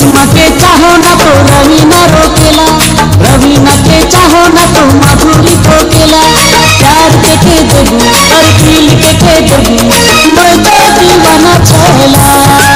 करिश्मा के चाहो ना तो रवीना रोकेला रवीना के चाहो ना तो माधुरी ठोकेला प्यार के के देबू और फील के के देबू मैं तो दीवाना चला